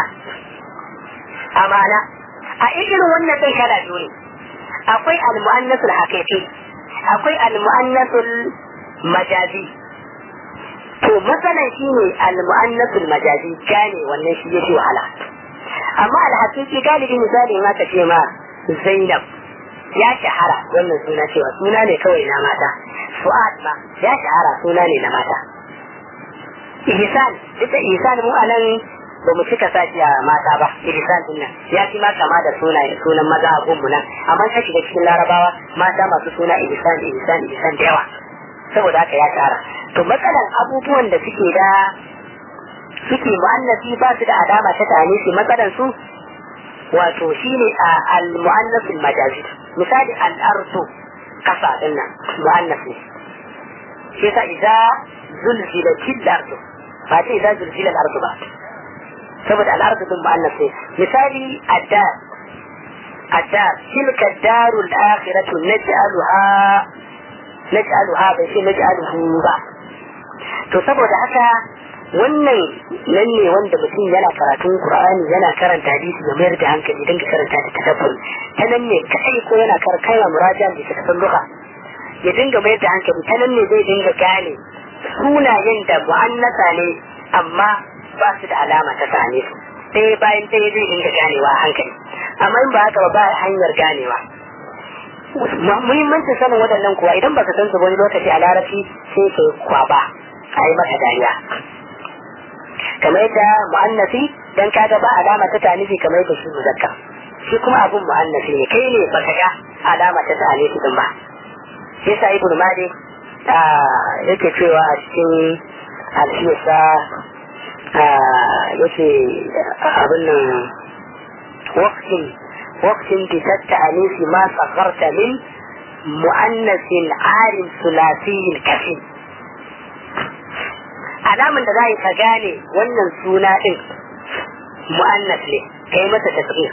a ma'ana a irin wannan ɗin kala biyu ne akwai al-mu'annasul haqiqi akwai al-mu'annasul majazi to matsalan shi ne al-mu'annasul majazi gane wannan shi yake wahala amma al-haqiqi galibi misali ma ka ce ma Zainab ya shahara wannan suna cewa suna ne kawai na mata Fuad ma ya shahara suna ne na mata Ihsan duk da Ihsan mu anan ba mu cika sashi a mata ba ihsan din nan ya fi ma kama da sunaye sunan maza a gunmu nan amma ka shiga cikin larabawa mata masu suna ihsan ihsan ihsan da yawa saboda haka ya tsara to matsalan abubuwan da suke da suke mu'annafi ba su da alama ta tare matsalan su wato shine a al-mu'annasul majazi misali al-ardu kasa din nan mu'annaf ne shi yasa idza zulzilatil ardu ba ce idza zulzilal ardu ba saboda al'ardu din mu'annas ne misali addar addar tilka darul akhiratu naj'aluha naj'aluha bai ce naj'aluhu ba to saboda haka wannan nan ne wanda mutum yana karatun qur'ani yana karanta hadisi ya mayar da hankali idan ka karanta da tadabbur ta nan ne kai ko yana karkaya murajan da tadabbur duka ya dinga mayar da hankali ta nan ne zai dinga gane sunayen da mu'annasa ne amma ba su da alama ta same su ɗaya bayan ɗaya zai dinga ganewa a hankali amma in ba haka ba ba hanyar ganewa muhimmancin sanin waɗannan kuwa idan baka san su wani lokaci a larabci sai ka kwaba a yi maka dariya kamar yadda mu'annasi dan kaga ba alama ta tanifi kamar yadda shi muzakka shi kuma abun mu'annasi ne kai ne baka ga alama ta tanifi din ba shi yasa ibnu malik yake cewa a cikin alfiyarsa yake abin nan waktin waktin bisar ta'anisi ma sakarta min mu'annasin arin sulasiyin kafin alaman da za ka gane wannan suna din mu'annas ne kai masa tasghir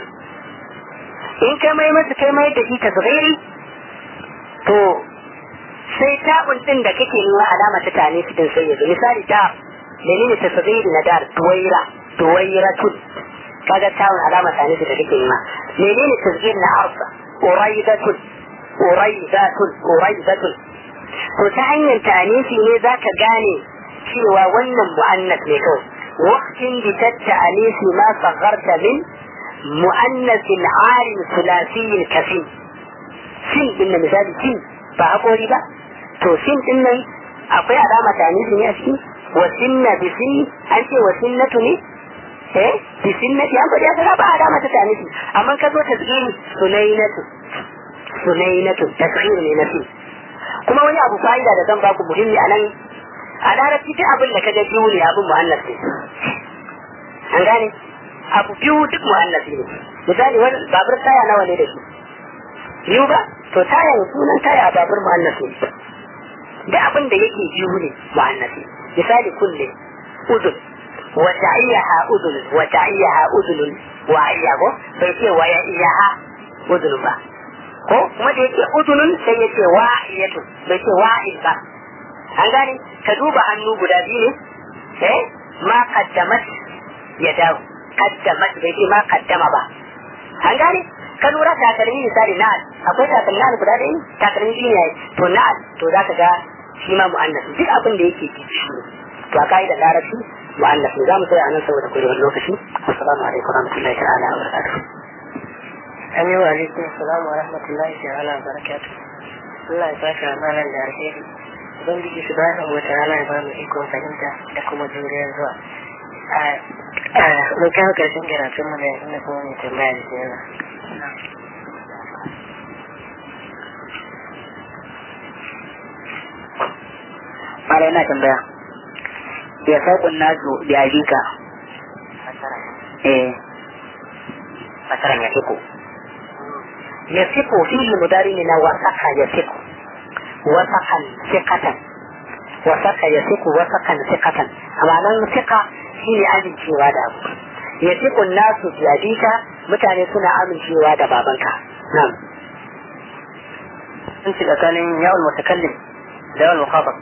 in kai mai masa kai mai da shi tasghiri to sai ta'un din da kake nuna alama ta tane su din sai yanzu misali ta menene tasghiri na dar tuwaira tuwairatun kaga ta'un alama tane su da kake nuna menene tasghiri na arsa uraidatun uraidatun uraidatun to ta hanyar tanisi ne zaka gane cewa wannan mu'annas ne kawai waqtin bi ta'anisi ma sagharta min mu'annas al-alim thulathi al-kafin sin din misali sin ba hakori ba to sin din nan akwai alama tanisi ne a ciki wa sinna bi sin an ce wa sinnatu ne eh bi sinnati an gwada ka ba alama ta tanisi amma ka zo tasghiri sunainatu sunainatu tasghir ne na sin kuma wani abu fa'ida da zan baku muhimmi a nan a larabci duk abin da ka ga biyu ne abin mu'annas ne an gane abu biyu duk mu'annas ne misali wani babur taya nawa ne da shi biyu ba to taya sunan taya babur mu'annas ne duk abin da yake biyu ne mu'annas ne misali kulle udun wa ta'iyyaha udun wa ta'iyyaha udun wa ayyago bai ce wa ya iyaha udun ba ko kuma da yake udunun sai ya ce wa'iyatu bai ce wa'il ba an gane ka duba hannu guda biyu ne eh ma qaddamat ya dawo qaddamat bai ce ma qaddama ba an gane ka lura takalmi misali na'al akwai takalmi na'al guda ɗaya takalmi biyu ne to na'al to za ka ga shi ma mu'annas duk abin da yake ciki to a ka'idar larabci mu'annas ne za mu tsaya a nan saboda kurewar lokaci assalamu alaikum warahmatullahi ta'ala wa barakatuh Amin wa alaikum salam wa rahmatullahi ta'ala wa barakatuh. Allah ya saka malam da alheri. Ubangiji subhanahu wa ta'ala ya ba mu ikon fahimta da kuma juriyar zuwa. Mun kawo karshen karatun mu da inda kuma mai tambaya da yawa. Mala yana tambaya. Ya sauƙin nasu da abika. Eh. Fasaran ya fiko. Ya fiko fi'il mudari ne na wasaka ya fiko. Wasakan fikatan. Wasaka ya fiko wasakan fikatan. Amma nan fika shi ne amincewa da abu. Ya fiko nasu da abika mutane suna amincewa da babanka. Nan. Sun ci tsakanin yawon mutakallim da yawon mukhatab.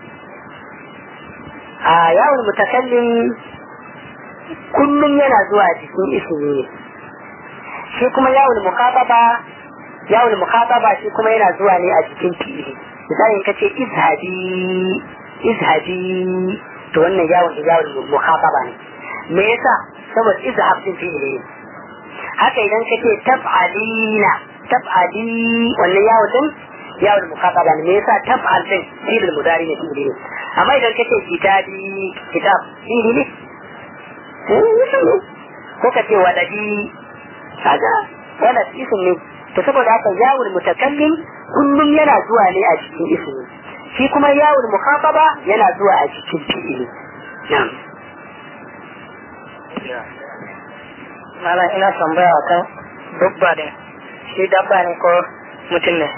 a yawon mutakallim kullum yana zuwa cikin ismi ne shi kuma yawon mukataba yawon mukataba shi kuma yana zuwa ne a cikin fi'ili misali in kace izhabi izhabi to wannan yawon yawon mukataba ne me yasa saboda izhab din fi'ili ne haka idan kace taf'alina taf'ali wannan yawon din yawon mukataba ne me yasa taf'al din fi'il mudari ne fi'ili ne amma idan kace kitabi kitab fi'ili ne ko ka ce waladi kaga walad isim ne to saboda haka yawul mutakallim kullum yana zuwa ne a cikin ismi shi kuma yawul mukhataba yana zuwa a cikin fi'ili na'am Malam ina tambaya kan dabba ne. Shi dabba ne ko mutum ne?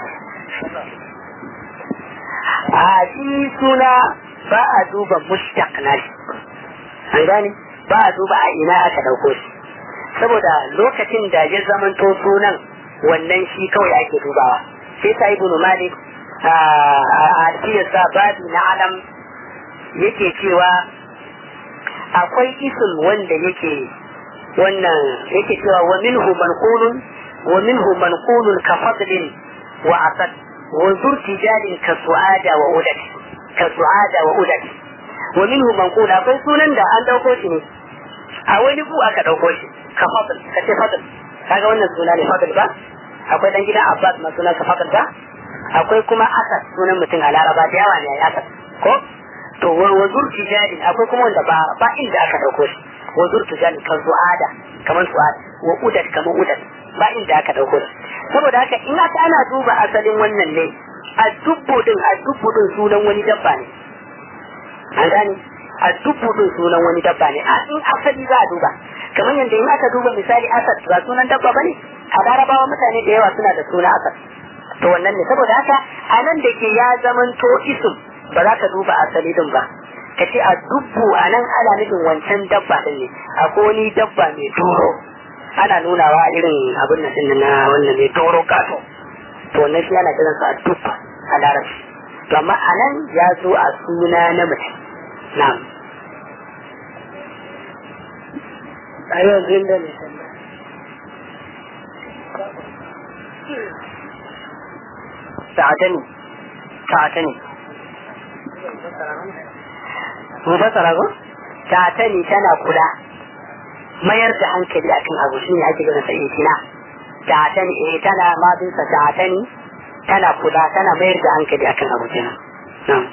a shi suna ba a duba mushtaq na shi an gane ba a duba a ina aka dauko shi saboda lokacin da ya zamanto sunan wannan shi kawai ake dubawa sai ta ibnu malik a alfiyarsa babi na alam yake cewa akwai isim wanda yake wannan yake cewa wa minhu manqulun wa minhu manqulun ka fadlin wa asad wa zurtijalin ka su'ada wa udat ka su'ada wa udat wa minhu manqul akwai sunan da an dauko shi ne a wani bu aka dauko shi ka fadl ka ce fadl kaga wannan suna ne fadl ba akwai dan gidan abbas ma sunan ka fadl ba akwai kuma asad sunan mutum a laraba da yawa ne ya asad ko to wa zurtijalin akwai kuma wanda ba ba inda aka dauko shi wa zurtijalin ka su'ada kamar su'ada wa udat kamar udat ba inda aka dauko shi saboda haka in aka ana duba asalin wannan ne a dubbo din a dubbo din sunan wani dabba ne an gane a dubbo din sunan wani dabba ne a in asali za a duba kamar yadda in aka duba misali asad ba sunan dabba bane a larabawa mutane da yawa suna da suna asad to wannan ne saboda haka a nan da ke ya zamanto isim ba za ka duba asali din ba ka ce a dubbu a nan ana nufin wancan dabba din ne akwai wani dabba mai doro ana nunawa irin abin nan din na wannan mai doro kato to wannan shi ana kiran sa a dubba a larabci to amma a nan ya zo a suna na mace na'am a yau zinda ne sannan sa'atani sa'atani mu fasara ko sa'atani tana kula mayar da hankali akan abu shine ake gana sai kina sa'atani eh tana ma bin sa sa'atani tana kula tana mayar da hankali akan abu kenan na'am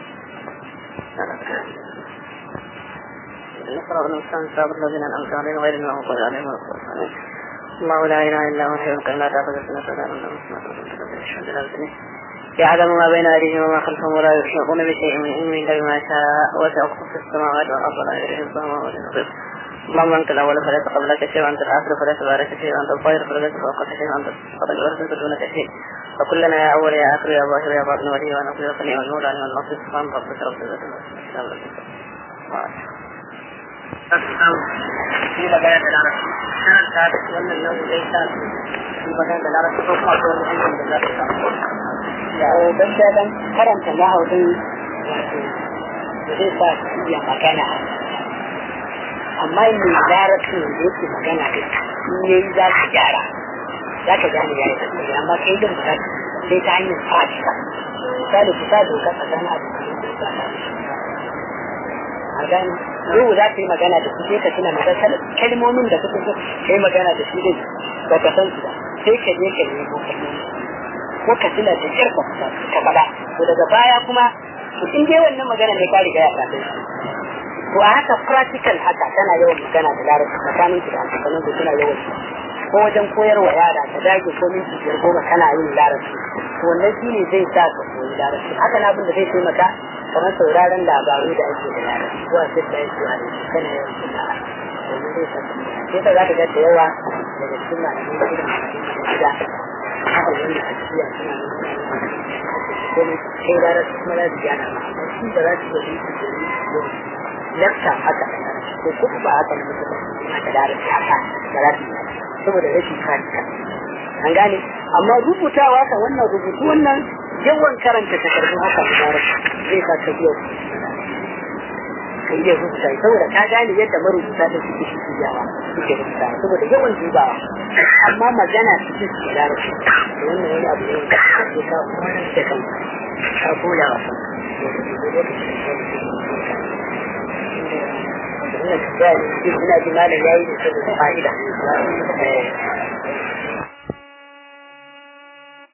نقرأ الإنسان صابر الذين أنعمت عليهم غير المغضوب عليهم ولا الضالين الله لا إله إلا هو الحي القيوم لا تأخذه سنة ولا نوم يعلم ما بين أيديهم وما خلفهم ولا يحيطون بشيء من علمه إلا بما شاء وسع كرسي السماوات والأرض لا يدريه الظلام ولا ينظر اللهم أنت الأول فليس قبلك شيء وأنت الآخر فليس بعدك شيء وأنت الظاهر فليس فوقك شيء وأنت الصدق وليس دونك شيء وكلنا يا أول يا آخر يا ظاهر يا باطن ولي ونقول يا صنيع والمولى علم النصير سبحان ربك رب العزة عما يصفون shi magana da larabci sanar ta da wannan nau'in zai sa shi magana da larabci ko kuma wani ilimin da za ta samu ya dan da dan karanta lahawin wato da zai sa su iya magana amma in mai larabci da yake magana da in yayi za su gyara za ka gane ya yi tsaye amma kai din ba sai ta hanyar fata misali ku sa doka tsakanin abokan da a gani yau za ta yi magana da su sai ka tuna maka kalmomin da suka so ka yi magana da shi din ba ka san su ba sai ka je ka nemo kalmomi ko ka tuna da kyar ka fita ka faɗa to daga baya kuma to in dai wannan magana ne ka riga ya faɗa to a haka practical haka tana yawan magana da larabci tsakanin ki da abokanan ku suna yawan ko wajen koyarwa yara ka dage ko minti biyar goma kana yin larabci to wannan shi ne zai sa ka koyi larabci haka na abin da zai taimaka kamar sauraron labaru da ake da yara zuwa sai da yake a kana yawan suna domin zai sa sai ka za ka ga da yawa daga cikin malamai da irin malamai da haka wanda a cikin suna nuna kai larabci kuma za su gyara ma amma shi da za su yi minti biyar lakta haka ko kuma ba haka ne mutum yana da larabci haka da za su yi saboda rashin karanta an gane amma rubutawa ka wannan rubutu wannan yawan karanta takardun haka da larabci zai sa ka iya ka iya rubuta saboda ka gane yadda marubuta da suke shi yawa suke rubuta saboda yawan dubawa amma magana cikin su da larabci da wannan wani abu ne da ka ka wannan da kan ka koya wa ina ji malam yayi da saboda fa'ida